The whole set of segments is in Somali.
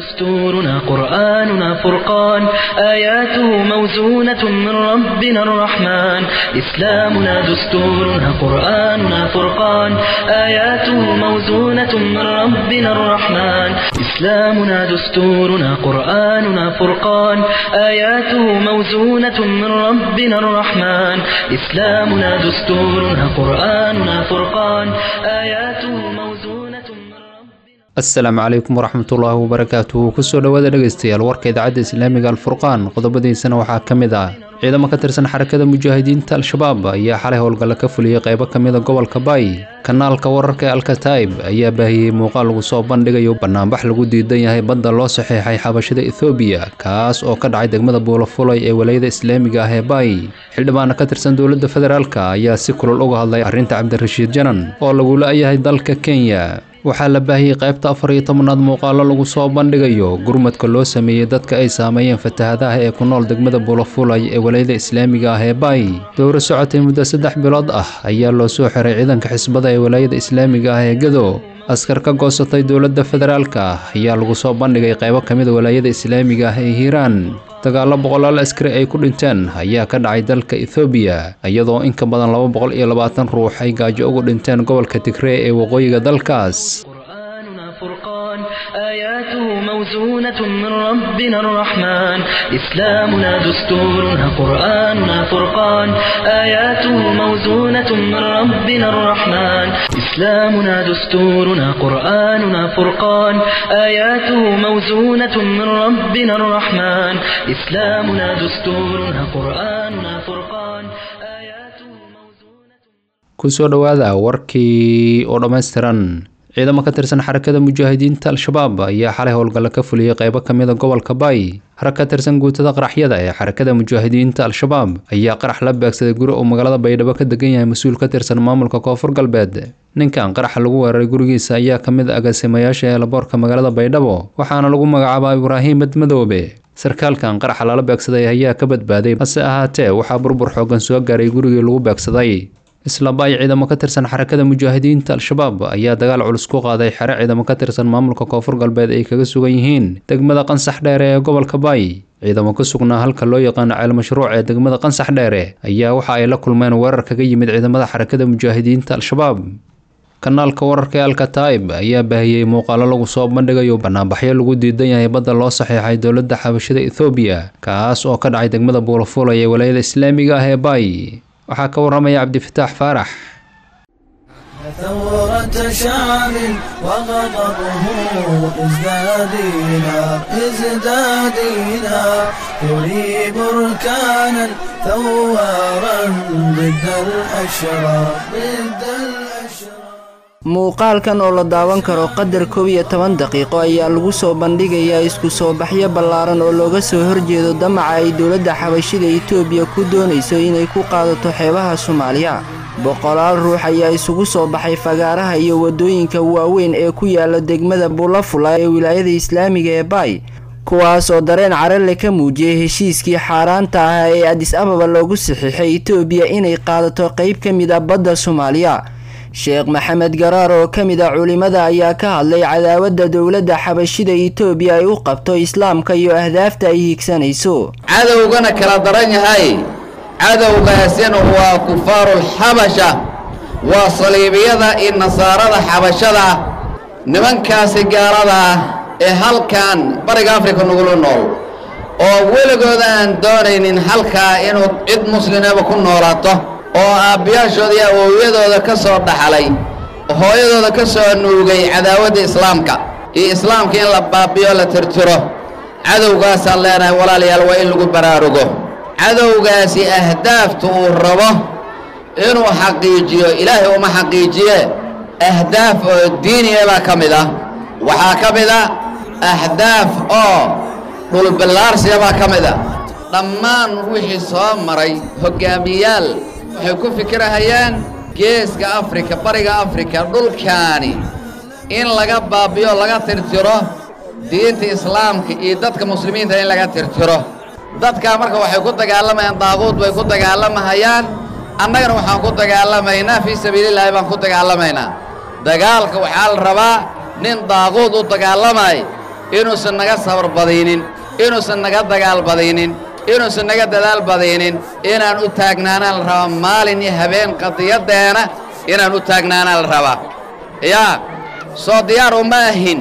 دستورنا قرآننا فرقان آياته موزونة من ربنا الرحمن إسلامنا دستورنا قرآننا فرقان آياته موزونة من ربنا الرحمن إسلامنا دستورنا قرآننا فرقان آياته موزونة من ربنا الرحمن إسلامنا دستورنا قرآننا فرقان آياته موزونة من ربنا asalaamu calaykum waraxmatullaahi wabarakaatuhu kusoo dhowaada dhegaystayaal warka idaacadda islaamiga alfurqaan qodobadiisana waxaa ka mid ah ciidamo ka tirsan xarakada mujaahidiinta al-shabaab ayaa xalay howlgalla ka fuliyey qaybo ka mida gobolka baay kanaalka wararka ee alkataib ayaa baahiyey muuqaal lagu soo bandhigayo banaanbax lagu diidan yahay badda loo saxiixay xabashada ethoobiya kaas oo ka dhacay degmada buulafulay ee walayada islaamiga ah ee baay xildhibaana ka tirsan dowladda federaalka ayaa si kulul uga hadlay arrinta cabdirashiid janan oo lagu la-yahay dalka kenya waxaa la baahiyey qaybta afar iyo tobanaad muuqaalo lagu soo bandhigayo gurmadka loo sameeyey dadka ay saameeyeen fatahadaha ee ku nool degmada buulafulay ee walayada islaamiga ah ee baay dowro socotay muddo saddex bilood ah ayaa loo soo xiray ciidanka xisbada ee walaayada islaamiga ah ee gado askar ka goosatay dowladda federaalka ayaa lagu soo bandhigay qaybo ka mida walaayada islaamiga ah ee hiiraan dagaallo boqolaal askari ay ku dhinteen ayaa ka dhacay dalka ethoobiya iyadoo in ka badan laba boqol iyo labaatan ruux ay gaajo ugu dhinteen gobolka tigree ee waqooyiga dalkaas قرآننا فرقان آياته موزونة من ربنا الرحمن إسلامنا دستورنا قرآننا فرقان آياته موزونة من ربنا الرحمن إسلامنا دستورنا قرآننا فرقان آياته موزونة من ربنا الرحمن إسلامنا دستورنا قرآننا فرقان آياته موزونة kusoo dhowaada warkii oo dhammaystiran ciidamo ka tirsan xarakada mujaahidiinta al-shabaab ayaa xalay howlgalla ka fuliyey qaybo ka mida gobolka baay rag ka tirsan guutada qaraxyada ee xarakada mujaahidiinta al-shabaab ayaa qarax la beegsaday guri uu magaalada baydhabo ka degan yahay mas-uul ka tirsan maamulka koonfur galbeed ninkan qaraxa lagu weeraray gurigiisa ayaa ka mid agaasimayaasha eelaboorka magaalada baydhabo waxaana lagu magacaabaa ibraahim madmadoobe sarkaalkan qaraxa lala beegsaday ayaa ka badbaaday hase ahaatee waxaa burbur xoogan soo gaaray gurigii lagu beegsaday isla baay ciidamo ka tirsan xarakada mujaahidiinta al-shabaab ayaa dagaal culus ku qaaday xere ciidamo ka tirsan maamulka koonfur galbeed ay kaga sugan yihiin degmada qansax dheere ee gobolka baay ciidamo ku sugnaa halka loo yaqaano ceel mashruuc ee degmada qansax dheere ayaa waxa ay la kulmeen weerar kaga yimid ciidamada xarakada mujaahidiinta al-shabaab kanaalka wararka ee alkataib ayaa baahiyey muuqaalo lagu soo bandhigayo banaanbaxyo lagu diidan yahay badda loo saxiixay dowladda xabashada ethoobiya kaas oo ka dhacay degmada buulafulay ee walayada islaamiga ah ee baay waxaa ka waramaya cabdifataax faarax ثورة شعب وغضبه ازدادينا ازدادينا يري بركانا ثوارا ضد الأشرار ضد الأشرار muuqaalkan oo la daawan karo qadar koob iyo toban daqiiqo ayaa lagu soo bandhigayaa isku soo baxyo ballaaran oo looga soo horjeedo damaca ay dowladda xabashida etoobiya ku doonayso inay ku qaadato xeebaha soomaaliya boqolaal ruux ayaa isugu soo baxay fagaaraha iyo waddooyinka waaweyn ee ku yaala degmada bulafula ee wilaayada islaamiga ee baay kuwaas oo dareen carale ka muujiyey heshiiskii xaaraanta ah ee adis ababa loogu saxiixay etoobiya inay qaadato qayb ka mid a badda soomaaliya sheekh maxamed garaar oo ka mid a culimmada ayaa ka hadlay cadaawadda dowladda xabashida etoobiya ay u qabto islaamka iyo ahdaafta ay higsanayso cadowgana kala daran yahay cadowgaasina waa kufaarulxabasha waa saliibiyada iyo nasaarada xabashada nimankaasi gaalada ah ee halkan bariga afrika nugula nool oo weligood aan doonaynin halkaa inuu cid muslimaba ku noolaato oo aabbiyaashooda iyo awowyadooda ka soo dhaxlay hooyadooda ka soo nuugay cadaawadda islaamka iyo islaamka in la baabiyo la tirtiro cadowgaasaan leenahay walaalayaal waa in lagu baraarugo cadowgaasi ahdaafta uu rabo inuu xaqiijiyo ilaahay uma xaqiijiye ahdaaf oo diiniya baa ka mid ah waxaa ka mid a ahdaaf oo dhulbillaarsiya baa ka mid a dhammaan wixii soo maray hoggaamiyaal waxay ku fikirahayaan geeska afrika bariga afrika dhulkaani in laga baabiyo laga tirtiro diinta islaamka iyo dadka muslimiinta in laga tirtiro dadkaa marka waxay ku dagaalamayaan daaquud bay ku dagaalamahayaan annagana waxaan ku dagaalamaynaa fii sabiilillaahi baan ku dagaalamaynaa dagaalka waxaa la rabaa nin daaquud u dagaalamay inuusan naga sabar badaynin inuusan naga dagaal badaynin inuusan naga dadaal badaynin inaan u taagnaanaa la rabaa maalin iyo habeen qadiyaddeena inaan u taagnaanaa la rabaa yaa soo diyaar uma ahin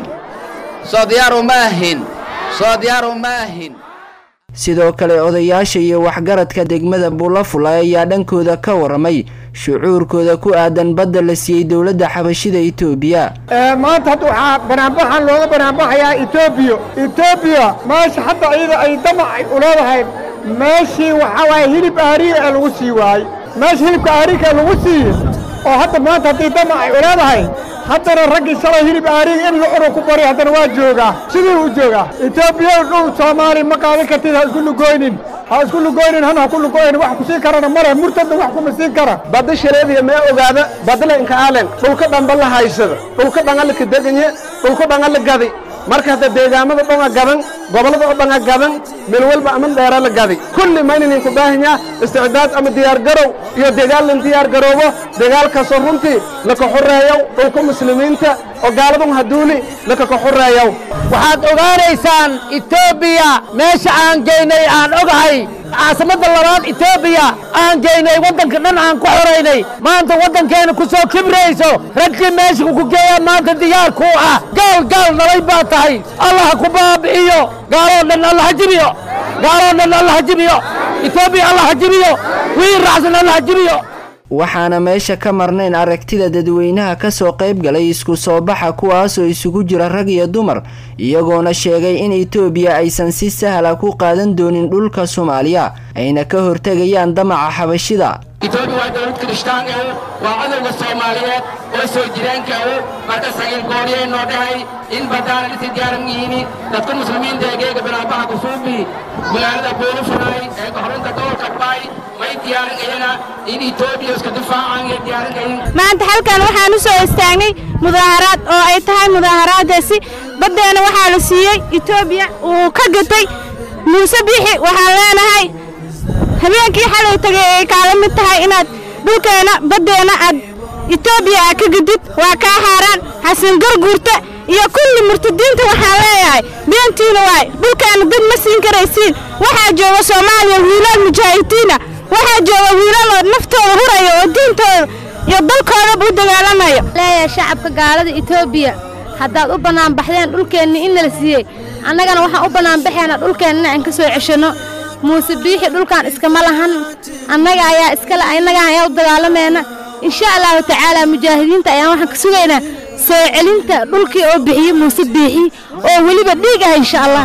soo diyaar uma ahin soo diyaar uma ahin sidoo kale odayaasha iyo waxgaradka degmada buulafulay ayaa dhankooda ka waramay shucuurkooda ku aadan badda la siiyey dowladda xabashida etoobiya maanta hadda waxaa banaanbaxan looga banaanbaxayaa etoobiya etoobiya meesha hadda iyada ay damac ay u leedahay meeshii waxaa waaye hilib aariir ee lagu sii waayey meesha hilibka aariirka ee lagu siiye oo hadda maanta haddii damac ay u leedahay haddana raggii shalay hilib aariir in la cunu ku bari haddana waa joogaa sidii u joogaa etoobiya dhul soomaali ma qaadan kartid ha isku lugoynin ha isku lugoynin hana ha ku lugoynin wax ku siin karana male murtadna wax kuma siin kara badda shareediya mee ogaada badla inka aalen dhulka dhanba la haysada dhulka dhanga ka deganye dhulka dhanga la gadi marka hadda deegaamada dhonga gadan gobollada oo dhanga gadan meel walba ama dheera la gadi kulli ma inaynin ku baahanyaa isticdaad ama diyaargarow iyo dagaal lan diyaargaroobo dagaalkaasoo runtii laka xoreeyow dhulka muslimiinta oo gaaladun haduuli laka ka xoreeyow waxaad ogaanaysaan etoobiya meesha aan geynay aan ogahay caasimada labaad etoobiya aan geynay waddanka dhan aan ku xoraynay maanta waddankeena ku soo kibrayso raggii meesha ku geeya maanta diyaar kuu ah gaal gaal nalay baa tahay allah ku baabi'iyo gaaloo dhan alla ha jibiyo gaaloo dhan alla ha jibiyo etoobiya alla ha jibiyo wiil raacsan alla ha jibiyo waxaana meesha ka marnayn aragtida dadweynaha ka soo qayb galay isku soo baxa kuwaasoo isugu jira rag iyo dumar iyagoona sheegay in etoobiya aysan si sahla ku qaadan doonin dhulka soomaaliya ayna ka hortegayaan damaca xabashida etoobiya waa dowlad kirishtaan ah waa cadowga soomaaliyeed oo soo jiraanka ah marka sagiil gooriyay noo dhahay in badaana dhisi diyaaran yihiin dadka muslimiinta ee geega bilaabaha kusuubi magaalada boolifuraay ee goxrinta gobolka baay may diyaaran iyana in etoobiya iska difaacaan iyo diyaaran kayin maanta halkan waxaan u soo istaagnay mudaaharaad oo ay tahay mudaaharaadaasi baddeena waxaa la siiyey etoobiya uu ka gatay muuse biixi waxaan leenahay habeenkii xalay tagay ay kaala mid tahay inaad dhulkeenna baddeenna aad etoobiya aad ka gadid waa kaa xaaraan xasan garguurta iyo kulli murtadiinta waxaan leeyahay beentiina waay dhulkeenna dad ma siin karaysiin waxaa jooga soomaaliya wiilal mujaahidiina waxaa jooga wiilaloo naftooda huraya oo diintooda iyo dalkoodaba u dagaalamayo leeyahay shacabka gaalada etoobiya haddaad u bannaanbaxdeen dhulkeenna in nala siiyey annagana waxaan u bannaanbaxaynaa dhulkeenna inaan ka soo ceshanno muuse biixi dhulkan iskama lahan annaga ayaa iskale innaga ayaa u dagaalamayna insha allahu tacaala mujaahidiinta ayaan waxaan ka sugaynaa soo celinta dhulkii oo bixiye muuse biixi oo weliba dhiig ah insha allah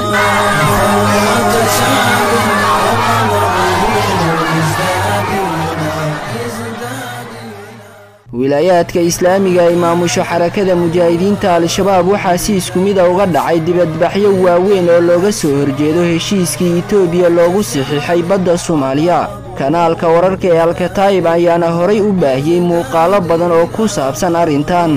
wilaayaadka islaamiga ay maamusho xarakada mujaahidiinta al-shabaab waxaa si isku mid a uga dhacay dibadbaxyo waaweyn oo looga soo horjeedo heshiiskii etoobiya loogu saxiixay badda soomaaliya kanaalka wararka ee alkataayib ayaana horay u baahiyey muuqaalo badan oo ku saabsan arrintan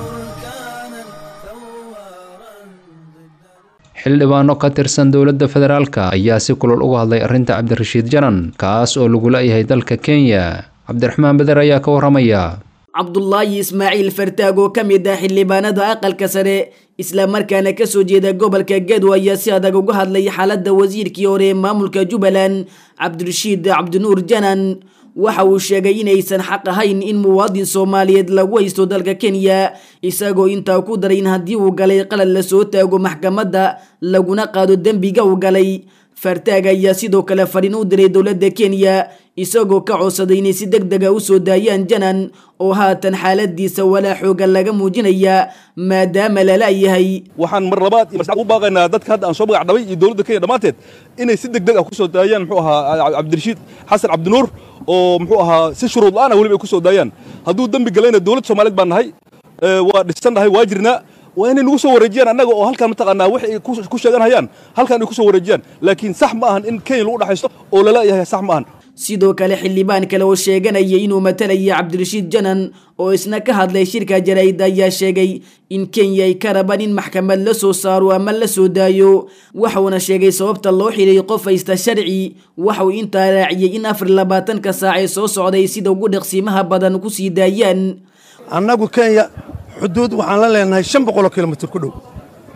xildhibaano ka tirsan dowladda federaalka ayaa si kulol uga hadlay arrinta cabdirashiid janan kaas oo lagu la'yahay dalka kenya cabdiraxmaan beder ayaa ka warramaya cabdulaahi ismaaciil fartaag oo ka mid ah xildhibaanada aqalka sare islamarkaana ka soo jeeda gobolka gedo ayaa si adag uga hadlay xaaladda wasiirkii hore ee maamulka jubbaland cabdirashiid cabdinuur janan waxa uu sheegay inaysan xaq ahayn in muwaadin soomaaliyeed lagu haysto dalka kenya isagoo intaa ku daray in haddii uu galay qalad lasoo taago maxkamadda laguna qaado dembiga uu galay fartaag ayaa sidoo kale fariin u diray dowladda kenya isagoo ka codsaday inay si deg dega u soo daayaan janan oo haatan xaaladiisa walaa xooga laga muujinaya maadaama lalayahay waxaan mar labaad iyo marsaad u baaqaynaa dadka hadda aan soo magac dhabay iyo dowladda kenya dhammaanteed inay si deg deg ah ku soo daayaan muxuu ahaa cabdirashiid xasan cabdinuur oo muxuu ahaa si shuruud la-aan ah weliba ay ku soo daayaan hadduu dembi galayna dowladda soomaaliyeed baan nahay waa dhisannahay waa jirnaa waa inay nagu soo wareejiyaan annaga oo halkaan mataqaanaa wax ay ku sheeganhayaan halkaan ay ku soo wareejiyaan laakiin sax ma ahan in kenya lagu dhaxaysto oo lala-yahay sax ma ahan sidoo kale xildhibaan kale oo sheeganaya inuu matalaya cabdirashiid janan oo isna ka hadlay shirka jaraa'id ayaa sheegay in kenya ay ka rabaan in maxkamad la soo saaro ama la soo daayo waxuuna sheegay sababta loo xidhay qof haysta sharci waxauu intaa raaciyey in afar labaatanka saac ee soo socday sida ugu dhaqsiimaha badan ku sii daayaan annagu kenya xuduud waxaan la leenahay shan boqoloo kilomitir ku dhow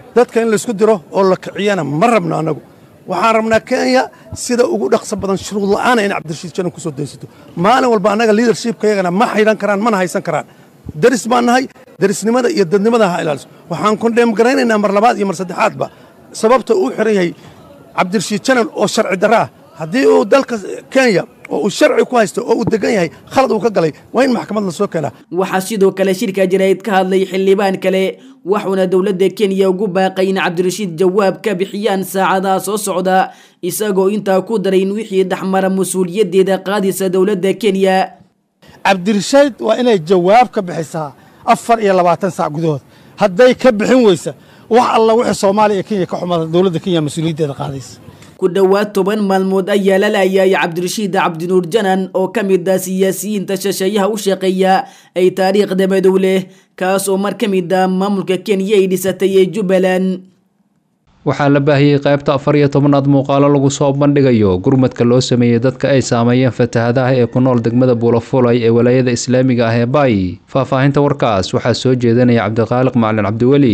dadka in laysku diro oo la kiciyana ma rabno annagu waxaan rabnaa kenya sida ugu dhaqso badan shuruud la'aana in cabdirashiid janan ku soo daysato maalin walba annaga liidarshipka yagana ma xidhan karaan mana haysan karaan daris baan nahay darisnimada iyo dadnimada ha ilaaliso waxaan kondheem garaynaynaa mar labaad iyo mar saddexaadba sababta uu xiran yahay cabdirashiid janan oo sharci darro ah haddii uu dalka kenya oo uu sharci ku haysto oo uu degan yahay khalad uu ka galay waa in maxkamad la soo keenaa waxaa sidoo kale shirka jaraa'id ka hadlay xildhibaan kale waxuuna dowladda kenya ugu baaqay in cabdirashiid jawaab ka bixiyaan saacadaha soo socda isagoo intaa ku daray in wixii dhexmara mas-uuliyaddeeda qaadaysa dowladda kenya cabdirashiid waa inay jawaab ka bixisaa afar iyo labaatan saac gudahood hadday ka bixin weysa wax alla wixii soomaaliya iyo kenya ka xumada dowladda kenya mas-uuliyaddeeda qaadaysa ku dhowaad toban maalmood ayaa la laayay cabdirashiid cabdinuur janan oo ka mid ah siyaasiyiinta shisheeyaha u shaqeeya ay taariikhda madow leh kaas oo mar ka mid ah maamulka kenya ay dhisatay ee jubbaland waxaa la baahiyey qaybta afar iyo tobanaad muuqaalo lagu soo bandhigayo gurmadka loo sameeyey dadka ay saameeyeen fatahadaha ee ku nool degmada buulafulay ee walaayada islaamiga ah ee baay faahfaahinta warkaas waxaa soo jeedanaya cabdiqaaliq macalin cabdiweli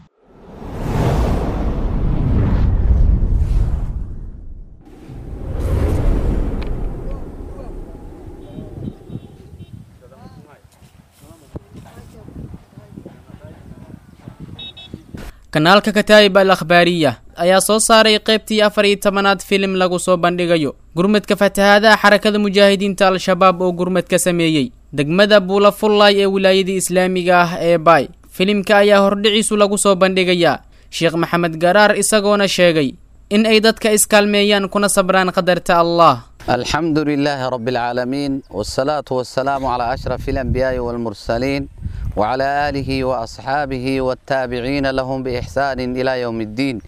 kanaalka kataa'ib al akhbaariya ayaa soo saaray qaybtii afar iyo tobanaad filim lagu soo bandhigayo gurmadka fatahaadaha xarakada mujaahidiinta al-shabaab oo gurmad ka sameeyey degmada buulafullay ee wilaayadii islaamiga ah ee baay filimka ayaa hordhiciisu lagu soo bandhigayaa sheekh maxamed garaar isagoona sheegay in ay dadka iskaalmeeyaan kuna sabraan qadarta allah الحمد لله رب العالمين والصلاة والسلام على أشرف الأنبياء والمرسلين وعلى آله وأصحابه والتابعين لهم بإحسان إلى يوم الدين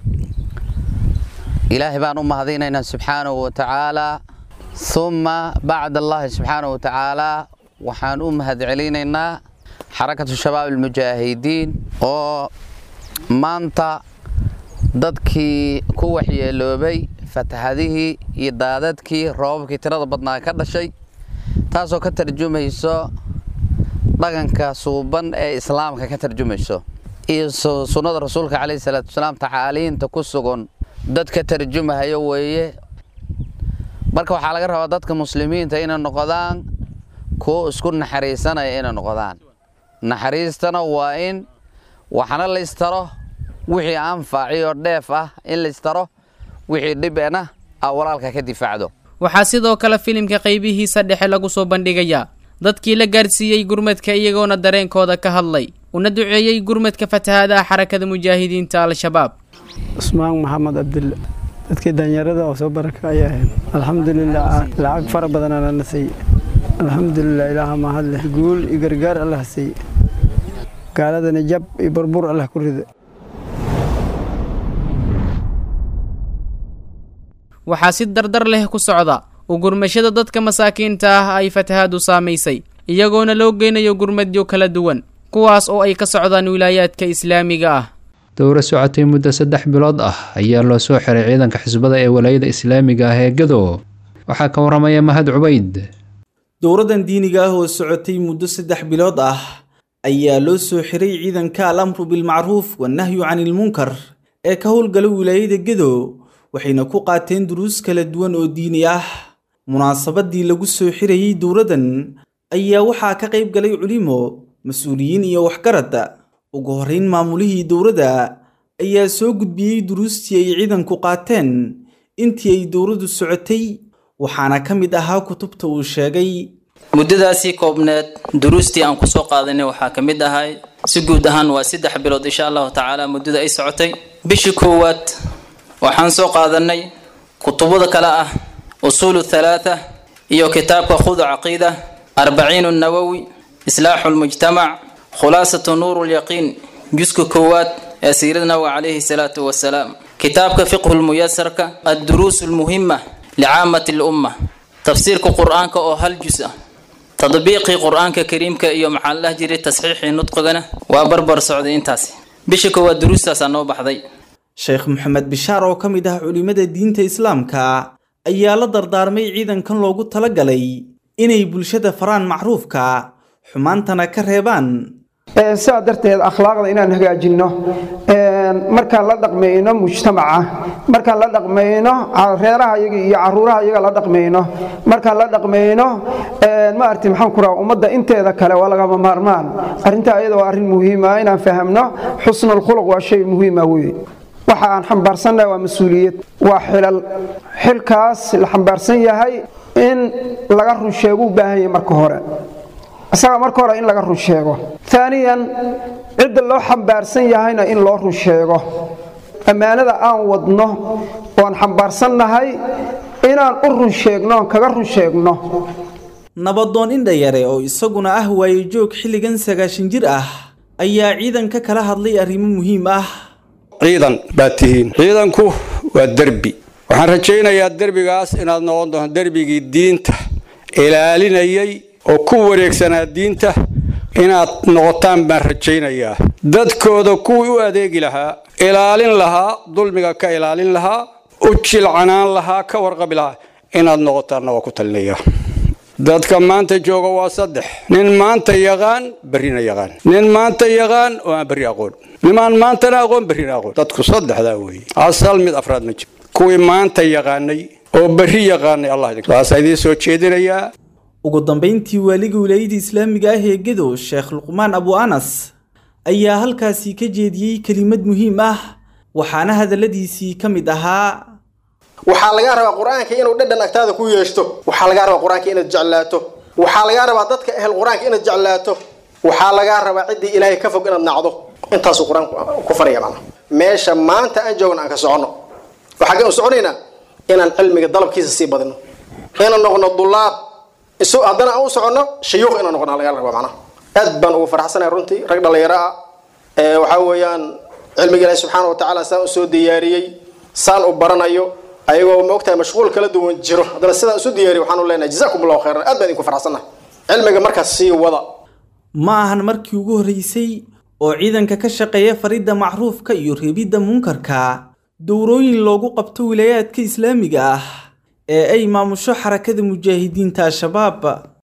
إلهي بان أم هذينا سبحانه وتعالى ثم بعد الله سبحانه وتعالى وحان أم هذ علينا حركة الشباب المجاهدين ومانتا dadkii ku waxyeeloobay fatahadihii iyo daadadkii roobabkii tirada badnaa ka dhashay taasoo ka tarjumayso dhaqanka suuban ee islaamka ka tarjumayso iyo sunnada rasuulka caleyhi salaatu wasalaam tacaaliinta ku sugan dad ka tarjumahayo weeye marka waxaa laga rabaa dadka muslimiinta inay noqdaan kuwo isku naxariisanaya inay noqdaan naxariistana waa in waxna la istaro wixii anfaaci oo dheef ah in la istaro wixii dhibena a walaalka ka difaacdo waxaa sidoo kale filimka qaybihiisa dhexe lagu soo bandhigayaa dadkii la gaarsiiyey gurmadka iyagoona dareenkooda ka hadlay una duceeyey gurmadka fatahaadaha xarakada mujaahidiinta al-shabaab cusmaan maxamed cabdille dadkii danyarada oo soo baraka ayaa ahayd alxamdulilah lacag fara badan alla na siiye alxamdulilah ilaaha mahadle guul iyo gargaar allah siiye gaaladana jab iyo burbur allah ku rida waxaa si dardar leh ku socda u gurmashada dadka masaakiinta ah ay fatahaadu saamaysay iyagoona loo geynayo gurmadyo kala duwan kuwaas oo ay ka socdaan wilaayaadka islaamiga ah dowra socotay muddo saddex bilood ah ayaa loo soo xiray ciidanka xisbada ee walaayada islaamiga ah ee gado waxaa ka waramaya mahad cubayd dowradan diiniga ah oo socotay muddo saddex bilood ah ayaa loo soo xiray ciidanka al amru bilmacruuf wannahyu canilmunkar ee ka howlgala wilaayada gado waxayna ku qaateen duruus kala duwan oo diini ah munaasabadii lagu soo xirayey dowladdan ayaa waxaa ka qayb galay culimo mas-uuliyiin iyo waxgarad ugu horrayn maamulihii dowladda ayaa soo gudbiyey duruustii ay ciidanku qaateen intii ay dowladdu socotay waxaana ka mid ahaa kutubta uu sheegay muddadaasii koobneed duruustii aan kusoo qaadanay waxaa ka mid ahay si guud ahaan waa saddex bilood insha allahu tacaala muddada ay socotay bishii koowaad waxaan soo qaadanay kutubada kale ah usuulu thalaatha iyo kitaabka khudu caqiida arbaciinu nawowi islaaxu lmujtamac khulaasatu nuuru lyaqiin juska koowaad ee siirada nawowi calayhi salaatu wasalaam kitaabka fiqhu lmuyasarka adduruus lmuhima licaamati lumma tafsiirka qur-aanka oo hal jus ah tadbiiqii qur-aanka kariimka iyo maxaa la dhaha jiray tasxiixii nudqigana waa barbar socday intaasi bisha koowaad duruustaasaa noo baxday sheekh maxamed bishaar oo ka mid ah culimmada diinta islaamka ayaa la dardaarmay ciidankan loogu talagalay inay bulshada faraan macruufka xumaantana ka reebaan sidaa darteed akhlaaqda inaan hagaajinno markaan la dhaqmayno mujtamaca markaan la dhaqmayno reeraha iyaga iyo caruuraha iyaga la dhaqmayno markaan la dhaqmayno maarti maxaan ku raha ummadda inteeda kale waa lagama maarmaan arrintaa iyada waa arrin muhiima inaan fahamno xusnul khuluq waa shay muhiima weye waxa aan xambaarsannahay waa mas-uuliyad waa xilal xilkaas la xambaarsan yahay in laga run sheego u baahan yahay marka hore isaga marka hore in laga run sheego aaniyan cidda loo xambaarsan yahayna in loo run sheego ammaanada aan wadno oan xambaarsannahay inaan u run sheegno oon kaga run sheegno nabadoon indhayare oo isaguna ah waayejoog xilligan sagaashan jir ah ayaa ciidanka kala hadlay arrimo muhiim ah ciidan baad tihiin ciidanku waa derbi waxaan rajaynayaa derbigaas inaad noqon doonto derbigii diinta ilaalinayay oo ku wareegsanaa diinta inaad noqotaan baan rajaynayaa dadkooda kuwii u adeegi lahaa ilaalin lahaa dulmiga ka ilaalin lahaa u jilcanaan lahaa ka warqabi lahaa inaad noqotaanna waa ku talinayaa dadka maanta jooga waa saddex nin maanta yaqaan berrina yaqaan nin maanta yaqaan oo aan berri aqoon nimaan maantana aqoon berrina aqoon dadku saddexdaa weeye asal mid afraad ma jiro kuwii maanta yaqaanay oo berri yaqaanay allah idin waasaa idiin soo jeedinayaa ugu dambayntii waaliga wilaayada islaamiga ah ee gedo sheekh luqmaan abu anas ayaa halkaasi ka jeediyey kelimad muhiim ah waxaana hadalladiisii ka mid ahaa waxaa lagaa rabaa qur-aanka inuu dhadhan agtaada ku yeeshto waxaa lagaa rabaa qur-aanka inaad jeclaato waxaa lagaa rabaa dadka ehel qur-aanka inaad jeclaato waxaa lagaa rabaa ciddii ilaahay ka fog inaad nacdo intaasuu qur-aanku ku faraya macna meesha maanta aan joogno aan ka soconno waxaa kan u soconaynaa inaan cilmiga dalabkiisa sii badino inaan noqono dulaab isu haddana aan u soconno shayuuq inaan noqono lagaa rabaa macnaha aad baan ugu faraxsanahay runtii rag dhallinyaro ah ee waxaa weeyaan cilmiga ilaahi subxaana wa tacaala saan u soo diyaariyey saan u baranayo ayagoo ma ogtahay mashquul kala duwan jiro haddana sidaan isu diyaariy waxaanu leenahay jazakum allahu khayran aad baan idinku faraxsannahay cilmiga markaas sii wada ma ahan markii ugu horreysay oo ciidanka ka shaqeeya faridda macruufka iyo reebidda munkarka dowrooyin loogu qabto wilaayaadka islaamiga ah ee ay maamusho xarakada mujaahidiinta al-shabaab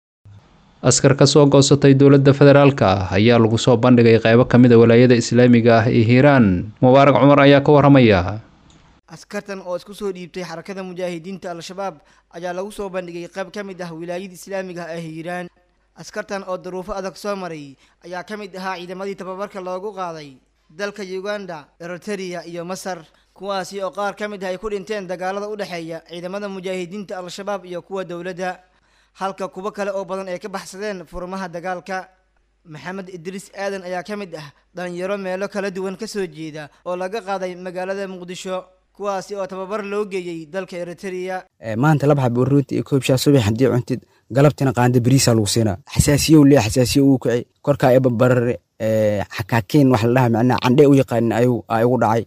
askar ka soo goosatay dowladda federaalka ah ayaa lagu soo bandhigay qaybo ka mid a walaayada islaamiga ah ee hiiraan mubaarak cumar ayaa ka waramaya askartan oo isku soo dhiibtay xarakada mujaahidiinta al-shabaab ayaa lagu soo bandhigay qayb ka mid ah wilaayada islaamiga ah ee hiiraan askartan oo daruufo adag soo maray ayaa ka mid ahaa ciidamadii tababarka loogu qaaday dalka uganda eritrea iyo masar kuwaasi oo qaar ka mid ah ay ku dhinteen dagaalada u dhexeeya ciidamada mujaahidiinta al-shabaab iyo kuwa dowladda halka kuwo kale oo badan ay ka baxsadeen furmaha dagaalka maxamed idriis aadan ayaa ka mid ah dhalinyaro meelo kala duwan ka soo jeeda oo laga qaaday magaalada muqdisho kuwaasi oo tababar loo geeyey dalka eritrea maanta laba xab uruunti iyo koobshaa subax haddii cuntid galabtina qaanda beriisaa lagu siinaa xasaasiyow lee xasaasiyo uu kacay korkaa eba barare xakaakeen wax la dhaha macnaha candhe u yaqaanin ayuu aa igu dhacay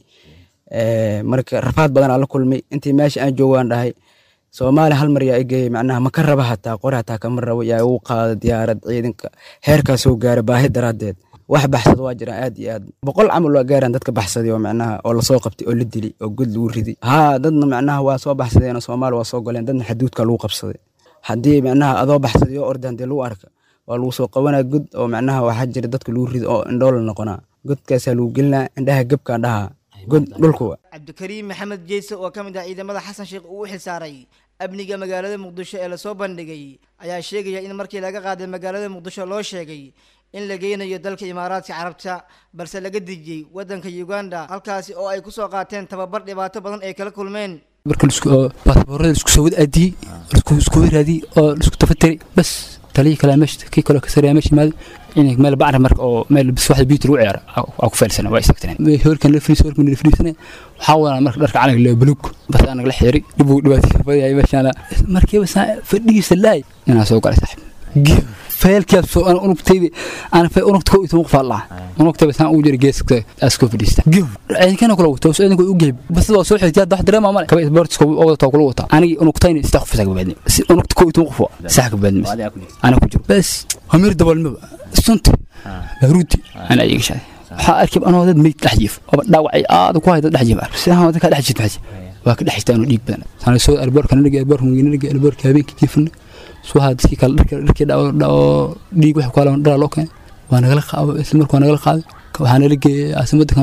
marka rafaad badan aa la kulmay intii meesha aan joogaan dhahay soomaaliya hal mar yaa igeeyey macnaha ma ka raba hataa qori hataa kama rabo yaa igu qaada diyaarad ciidanka heerkaa soo gaara baahi daraaddeed wax baxsada waa jiraan aad iyo aad boqol camal waa gaaraan dadka baxsaday oo macnaha oo lasoo qabtay oo la dili oo god lagu riday haa dadna macnaha waa soo baxsadeen oo soomaali waa soo goleen dadna xaduudka lagu qabsaday haddii macnaha adoo baxsaday oo ordan dee lagu arka waa lagu soo qabanaa god oo macnaha waxaa jira dadka lagu rido oo indhoola noqonaa godkaasaa lagu gelinaa indhaha gebkaan dhahaa god dhulkuwa cabdikariim maxamed jeyse oo ka mid ah ciidamada xasan sheekh uu u xilsaaray amniga magaalada muqdisho ee lasoo bandhigay ayaa sheegaya in markii laga qaaday magaalada muqdisho loo sheegay in la geynayo dalka imaaraadka carabta balse laga dejiyey waddanka uganda halkaasi oo ay kusoo qaateen tababar dhibaato badan ay kala kulmeen marka baasaboorada isku soo wad aadiyey isku waraadiyey oo isku tafatari bas taliyii kale meesha kii kaloo kasaraya meesha imaaday in meel bacra marka oo meel bis waxda biit lagu ciyaara waa ku feelsana waa istaagtaneen hoorkan la fariis hoorkan la fariisana waxaa wadaa marka dharka calanka la buluug bas anaga la xiray dib uu dhibaatay fadiyay meeshaana markiiba saa fadhigiisa laay inaan soo galay saaxib feelkiyaad soo ana unugtayda ana feel unugta koo itoon qofaa laa unugtayba saan ugu jira geeska askoo fadhiista ciidankana kula wato soo ciidanku u geeb bas waa soo xigtay wax dareema male kaba isboortiska oo wada kula wata anigi unugtayna sida qof saga baadni si unugta koo itoon qof sax ka baadni ana ku jiro bas hamir dabalmaba sunta ruuti ana iga shay waxaa arkay anoo dad meyd dhex jiif oo dhaawacay aad ku hayda dhex jiif si aan dadka dhex jiif maxay waa ka dhex jirtaan oo dhiig badan sana soo alboorka naga alboorka naga alboorka habeenkii jiifna soo haa dadkii kale dharka dharkii dhaco dhiig wax kale dhara loo keenay waa nagala qaado isla markaa nagala qaaday waxaa nala geeyay caasimadda kambaal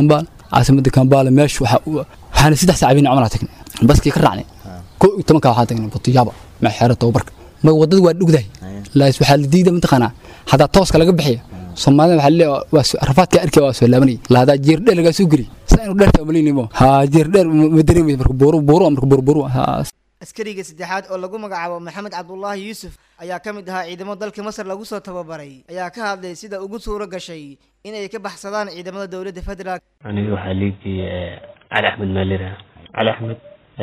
caasimadda kambala meesha waxaana saddex saac habeen camal tagnay baskii ka raacnay kow iyo tobanka waxaa tagnay butiyaaba ma xeero tababarka ma wadada waa dhugdahay laas waxaa la diida mataqaanaa hadaa tooska laga bixiya soomaalida waxaa leeyahay waa rafaadka arkay waa soo laabanay la hadaa jeer dheer lagaa soo geli saa inuu dheerta malinimo ha jeer dheer ma dareemaysa marka buuru buuru marka buuru buuru askariga saddexaad oo lagu magacaabo maxamed cabdulaahi yuusuf ayaa ka mid ahaa ciidamo dalka masar lagu soo tababaray ayaa ka hadlay sida ugu suuro gashay inay ka baxsadaan ciidamada dowladda federaalk aniga waxaa liigii cali axmed maalira cali axmed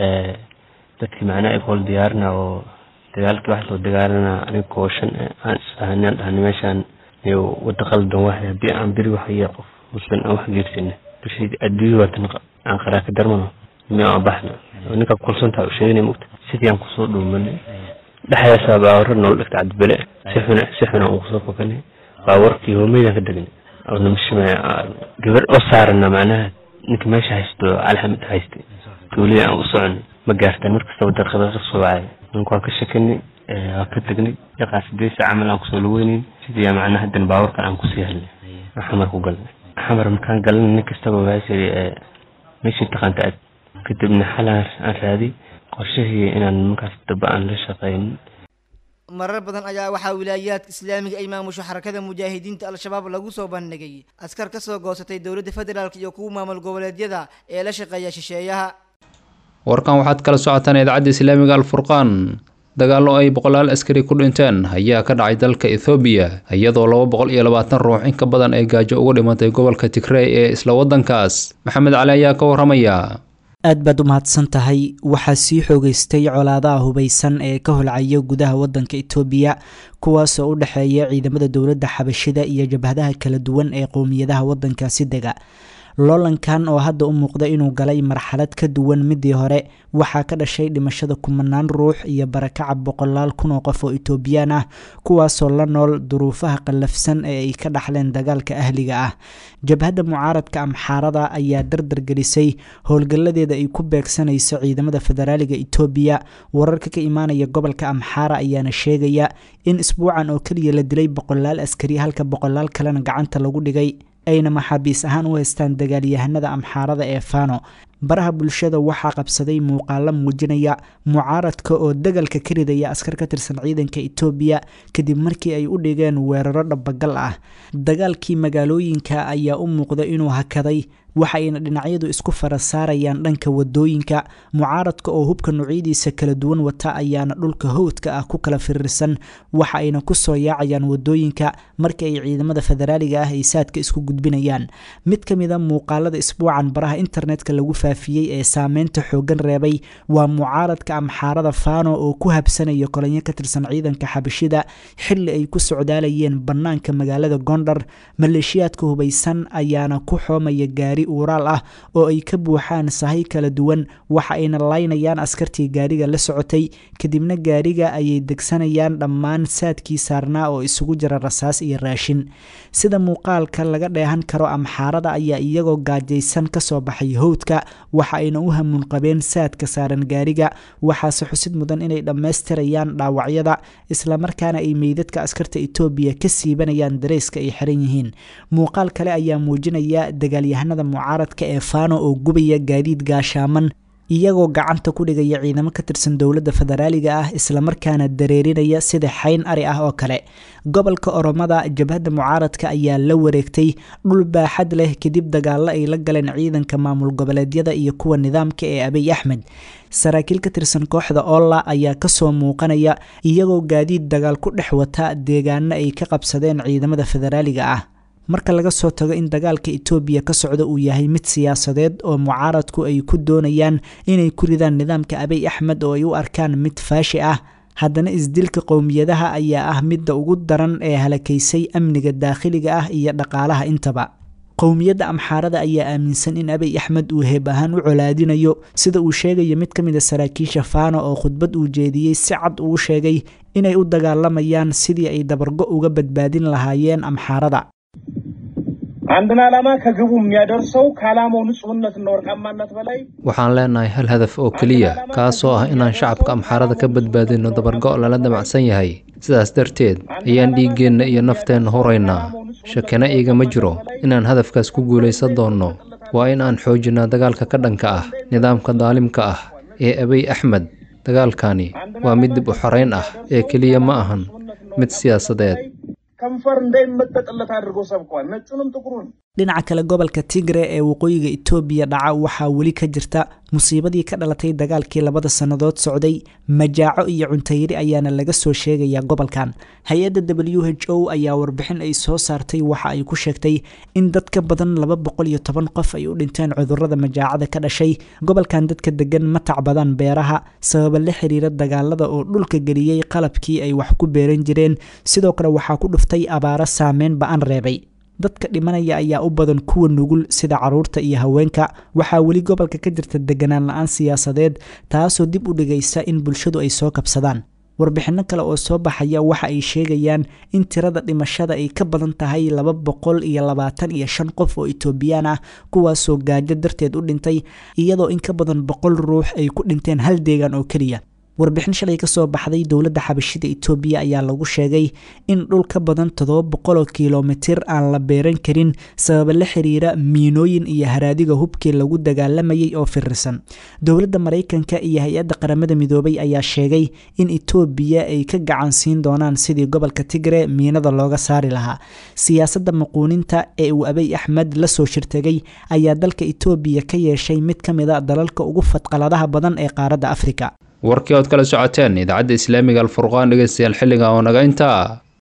dadkii macnaha ikool diyaarina oo dagaalkii wax soo dagaalana aniga kooshan aan isfahanaan dhahna meeshaan iyo wada qaldan wahay haddii aan beri waxaya qof muslim aan wax geersina bishii adduunya waatan aan qaraaka darmano miya aan baxna ninka kulsantaa u sheeganay mugta sidii aan kusoo dhuumanay dhexdaasaa baawara nool dhigta cadbele si xuna si xuna aan kusoo fokanay baawarkii hoomeydaan ka degnay namashima gabar oo saarana macnaha ninka meesha haysto alxamid hayste tuuliya aan u soconay ma gaartaan markastaba darqada ka soo wacay ninku waan ka shakinay waan ka tegnay yaqaa sideesa camal aan kusoo laweynayn sidii macnaha haddana baawarkan aan kusii helnay aan xamar ku galnay xamar markaan galnay nin kastaba waasiri meeshii taqaanta aad kadibna xalaan aan raadi qorshahii inaan markaas daba aan la shaqayn marar badan ayaa waxaa wilaayaadka islaamiga ay maamusho xarakada mujaahidiinta al-shabaab lagu soo bandhigay askar ka soo goosatay dowladda federaalk iyo kuwa maamul goboleedyada ee la shaqeeya shisheeyaha warkan waxaad kala socotaan idaacadda islaamiga alfurqaan dagaallo ay boqolaal askari ku dhinteen ayaa ka dhacay dalka ethoobiya iyadoo laba boqol iyo labaatan ruux in ka badan ay gaajo uga dhimatay gobolka tigrey ee isla waddankaas maxamed cali ayaa ka warramaya aad baad u mahadsan tahay waxaa sii xoogeystay colaadaha hubaysan ee ka holcaya gudaha waddanka itoobiya kuwaasoo u dhexeeya ciidamada dowladda xabashida iyo jabhadaha kala duwan ee qowmiyadaha waddankaasi dega loolankan oo hadda u muuqda inuu galay marxalad ka duwan midii hore waxaa ka dhashay dhimashada kumanaan ruux iyo barakaca boqolaal kun oo qof oo itoobiyaan ah kuwaasoo la nool duruufaha qallafsan ee ay ka dhaxleen dagaalka ahliga ah jabhadda mucaaradka amxaarada ayaa dardargelisay howlgalladeeda ay ku beegsanayso ciidamada federaaliga itoobiya wararka ka imaanaya gobolka amxaara ayaana sheegaya in isbuucan oo keliya la dilay boqolaal askari halka boqolaal kalena gacanta lagu dhigay ayna maxaabiis ahaan u haystaan dagaalyahanada amxaarada ee fano baraha bulshada waxaa qabsaday muuqaalo muujinaya mucaaradka oo dagalka ka ridaya askar ka tirsan ciidanka itoobiya kadib markii ay u dhigeen weeraro dhabagal ah dagaalkii magaalooyinka ayaa u muuqda inuu hakaday waxayna dhinacyadu isku fara saarayaan dhanka wadooyinka mucaaradka oo hubka noocyadiisa kala duwan wata ayaana dhulka howdka ah ku kala firirsan waxa ayna kusoo yaacayaan wadooyinka markii ay ciidamada federaaliga ah ay saadka isku gudbinayaan mid ka mid a muuqaalada isbuucan baraha internetka lagu faafiyey ee saameynta xoogan reebay waa mucaaradka amxaarada fano oo ku habsanaya kolanyo ka tirsan ciidanka xabashida xili ay ku socdaalayeen bannaanka magaalada gondar maleeshiyaadka hubaysan ayaana ku xoomaya gaari uuraal ah oo ay ka buuxaan sahay kala duwan waxa ayna laynayaan askartii gaariga la socotay kadibna gaariga ayay degsanayaan dhammaan saadkii saarnaa oo isugu jira rasaas iyo raashin sida muuqaalka laga dheehan karo amxaarada ayaa iyagoo gaajaysan kasoo baxay howdka waxa ayna u hamuun qabeen saadka saaran gaariga waxaase xusid mudan inay dhammaystirayaan dhaawacyada islamarkaana ay meydadka askarta etoobiya ka siibanayaan dareyska ay xiran yihiin muuqaal kale ayaa muujinaya dagaalyahanada mucaaradka ee fano oo gubaya gaadiid gaashaaman iyagoo gacanta ku dhigaya ciidamo ka tirsan dowladda federaaliga ah islamarkaana dareerinaya sida xayn ari ah oo kale gobolka oromada jabhadda mucaaradka ayaa la wareegtay dhul baaxad leh kadib dagaalo ay la galeen ciidanka maamul goboleedyada iyo kuwa nidaamka ee abiy axmed saraakiil ka tirsan kooxda olla ayaa kasoo muuqanaya iyagoo gaadiid dagaal ku dhex wata deegaano ay ka qabsadeen ciidamada federaaliga ah marka laga soo tago in dagaalka etoobiya ka socda uu yahay mid siyaasadeed oo mucaaradku ay ku doonayaan inay ku ridaan nidaamka abiy axmed oo ay u arkaan mid faashi ah haddana isdilka qowmiyadaha ayaa ah midda ugu daran ee halakaysay amniga daakhiliga ah iyo dhaqaalaha intaba qowmiyadda amxaarada ayaa aaminsan in abiy axmed uu heeb ahaan u colaadinayo sida uu sheegayo mid ka mid a saraakiisha fano oo khudbad uu jeediyey si cad uu sheegay inay u dagaalamayaan sidii ay dabargo uga badbaadin lahaayeen amxaarada አንድን ዓላማ ከግቡ የሚያደርሰው ከዓላማው ንጹህነትና ወርቃማነት በላይ waxaan leenahay hal hadaf oo keliya kaasoo ah inaan shacabka amxaarada ka badbaadino dabargo' lala damacsan yahay sidaas darteed ayaan dhiiggeenna iyo nafteenna horaynaa shakina iigama jiro inaan hadafkaas ku guulaysan doonno waa in aan xoojinaa dagaalka ka dhanka ah nidaamka daalimka ah ee abiy axmed dagaalkani waa mid dib u xoreyn ah ee keliya ma ahan mid siyaasadeed ከንፈር እንዳይመጠጥለት አድርጎ ሰብኳል። ነጩንም ጥቁሩን dhinaca kale gobolka tigre ee waqooyiga etoobiya dhaca waxaa weli ka jirta musiibadii ka dhalatay dagaalkii labada sannadood socday majaaco iyo cuntayri ayaana laga soo sheegayaa gobolkan hay-adda w h o ayaa warbixin ay soo saartay waxa ay ku sheegtay in dad ka badan laba boqol iyo toban qof ay u dhinteen cudurrada majaacada ka dhashay gobolkan dadka degan ma tacbadaan beeraha sababa la xiriira dagaalada oo dhulka geliyey qalabkii ay wax ku beeran jireen sidoo kale waxaa ku dhuftay abaaro saameyn ba-an reebay dadka dhimanaya ayaa u badan kuwa nugul sida caruurta iyo haweenka waxaa weli gobolka ka jirta deganaan la-aan siyaasadeed taasoo dib u dhigaysa in bulshadu ay soo kabsadaan warbixinno kale oo soo baxaya waxa ay sheegayaan in tirada dhimashada ay ka badan tahay laba boqol iyo labaatan iyo shan qof oo etoobiyaan ah kuwaasoo gaajo darteed u dhintay iyadoo in ka badan boqol ruux ay ku dhinteen hal deegaan oo keliya warbixin shalay ka soo baxday dowladda xabashida etoobiya ayaa lagu sheegay in dhul ka badan toddoba boqoloo kilomitir aan la beeran karin sababa la xiriira miinooyin iyo haraadiga hubkii lagu dagaalamayay oo firirsan dowladda maraykanka iyo hay-adda qaramada midoobay ayaa sheegay in etoobiya ay ka gacan siin doonaan sidii gobolka tigre miinada looga saari lahaa siyaasadda maquuninta ee uu abiy axmed la soo shirtegay ayaa dalka etoobiya ka yeeshay mid ka mid a dalalka ugu fadqaladaha badan ee qaaradda afrika warkii ood kala socoteen idaacadda islaamiga alfurqaan dhegeystayaal xilliga oo naga intaa